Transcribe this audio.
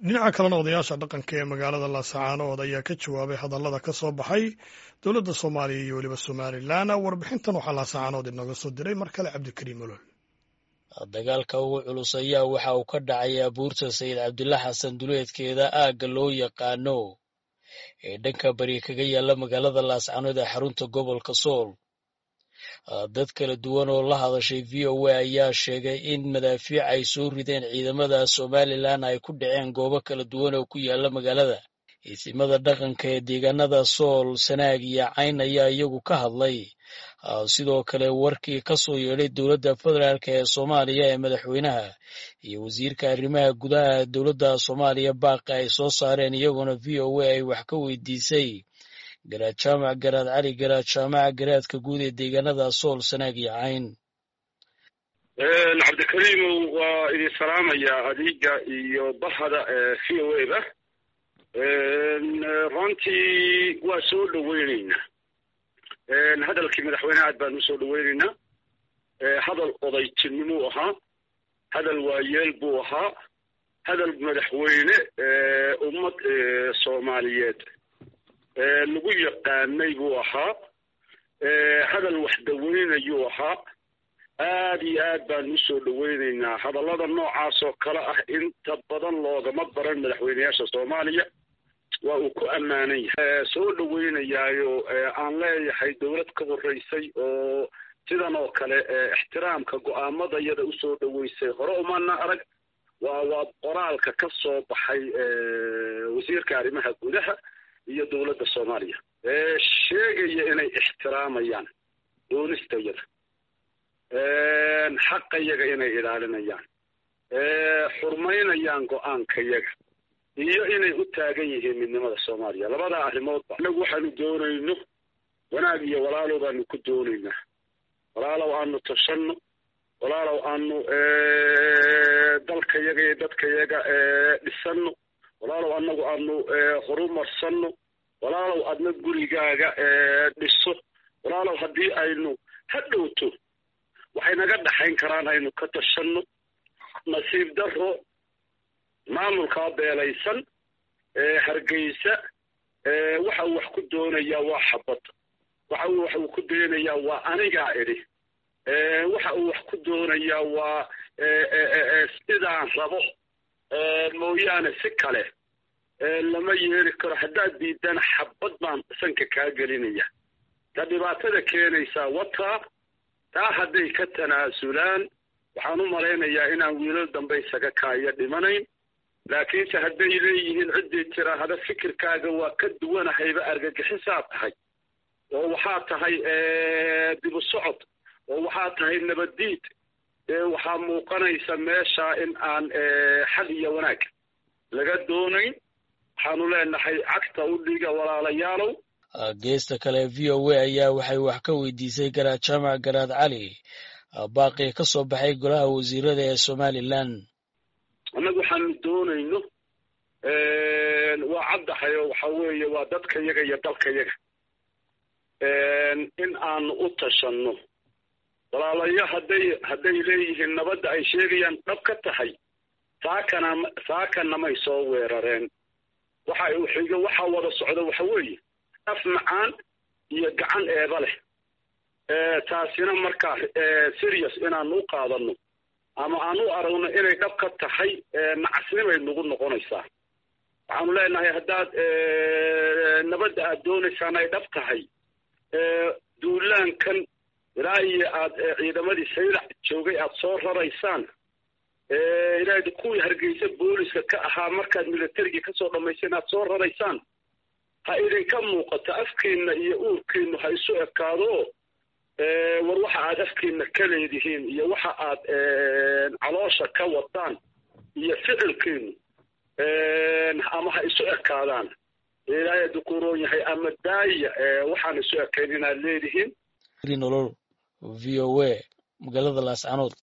dhinaca kalena odayaasha dhaqanka ee magaalada laasacaanood ayaa ka jawaabay hadallada ka soo baxay dowladda soomaaliya iyo weliba somalilan warbixintan waxaa laasacaanood inooga soo diray mar kale cabdikariim olol dagaalka ugu culus ayaa waxa uu ka dhacay abuurta sayid cabdilla xasan duleedkeeda aagga loo yaqaano ee dhanka bari kaga yaalla magaalada laascaanood ee xarunta gobolka sool dad kala duwan oo la hadashay v o a ayaa sheegay in madaafiic ay soo rideen ciidamada somalilan ay ku dhaceen goobo kala duwan oo ku yaalla magaalada iisimada dhaqanka ee deegaanada sool sanaag iyo cayn ayaa iyagu ka hadlay sidoo kale warkii ka soo yeedhay dowladda federaalk ee soomaaliya ee madaxweynaha iyo wasiirka arrimaha gudaha dowladda soomaaliya baaqi ay soo saareen iyaguna v o a ay wax ka weydiisay garaad jaamac garaad cali garaad jaamaca garaadka guud ee deegaanada sool sanaag iyo cayn cabdikariimow waa idin salaamaya adiga iyo bahada v o a ba runtii waa soo dhaweyneynaa hadalkii madaxweyneha aad baan usoo dhaweyneynaa hadal odaytinimuu ahaa hadal waayeel buu ahaa hadal madaxweyne ummad soomaaliyeed lagu yaqaanay buu ahaa hadal wax daweynayuu ahaa aad iyo aad baan usoo dhaweyneynaa hadallada noocaas oo kale ah inta badan loogama baran madaxweyneyaasha soomaaliya waa uu ku ammaanan yahay soo dhaweynayaayo aan leeyahay dowlad ka horeysay oo sidan oo kale ixtiraamka go-aamada iyada usoo dhaweysay hore umana arag waa waa qoraalka ka soo baxay wasiirka arrimaha gudaha iyo dowladda soomaaliya sheegaya inay ixtiraamayaan doonista yada xaqa yaga inay ilaalinayaan xurmaynayaan go-aanka yaga iyo inay u taagan yihiin midnimada soomaaliya labadaa arrimoodba inagu waxaanu doonayno wanaag iyo walaalow baanu ku doonaynaa walaalow aanu tashanno walaalow aanu dalka yaga iyo dadka yaga dhisanno walaalow anagu aanu horumarsanno walaalow adna gurigaaga dhiso walaalow haddii aynu ha dhowto waxay naga dhaxayn karaan aynu ka tashanno nasiib daro maamulkaa beelaysan hargeysa waxa uu wax ku doonayaa waa xabad waxa uu wax uu ku doonayaa waa anigaa idhi waxa uu wax ku doonayaa waa sidaan rabo mooyaane si kale lama yeeli karo haddaad diidana xabad baan sanka kaa gelinaya ta dhibaatada keenaysaa wataa taa hadday ka tanaasulaan waxaan u malaynayaa inaan wiilal dambe isaga kaaya dhimanayn laakiinse hadday leeyihiin ciddii tiraahda fikirkaaga waa ka duwanahayba argagixisaa tahay oo waxaa tahay dibu socod oo waxaa tahay nabaddiid waxaa muuqanaysa meesha in aan xal iyo wanaag laga doonayn waxaanu leenahay cagta u dhiga walaalayaalow geesta kale v o a ayaa waxay wax ka weydiisay garaad jaamac garaad cali baaqii ka soo baxay golaha wasiirada ee somalilan annagu waxaanu doonayno waa caddahay oo waxa weeye waa dadka yaga iyo dalka yaga in aanu u tashanno walaalayo hadday hadday leeyihiin nabadda ay sheegayaan dhab ka tahay saakana saakana may soo weerareen waxa uu xigo waxaa wada socda waxa weeye af macaan iyo gacan eeba leh taasina markaa serious inaanu u qaadano ama aan u aragno inay dhab ka tahay nacasnimay nagu noqonaysaa waxaanu leenahay haddaad nabadda aad doonaysaan ay dhab tahay duulaankan ilaa iyo aad ciidamadii saylac joogay aad soo raraysaan ilaa kuwii hargeysa booliska ka ahaa markaad militarigii kasoo dhammayseen aad soo raraysaan ha idinka muuqato afkiina iyo uurkiinu ha isu ekaado war waxa aad afkiina ka leedihiin iyo waxa aad caloosha ka wadaan iyo ficilkiinu ama ha isu ekaadaan ilaahay dukuroon yahay ama daaya waxaan isu ekayn inaad leedihiin nolol v o a magaalada laascanood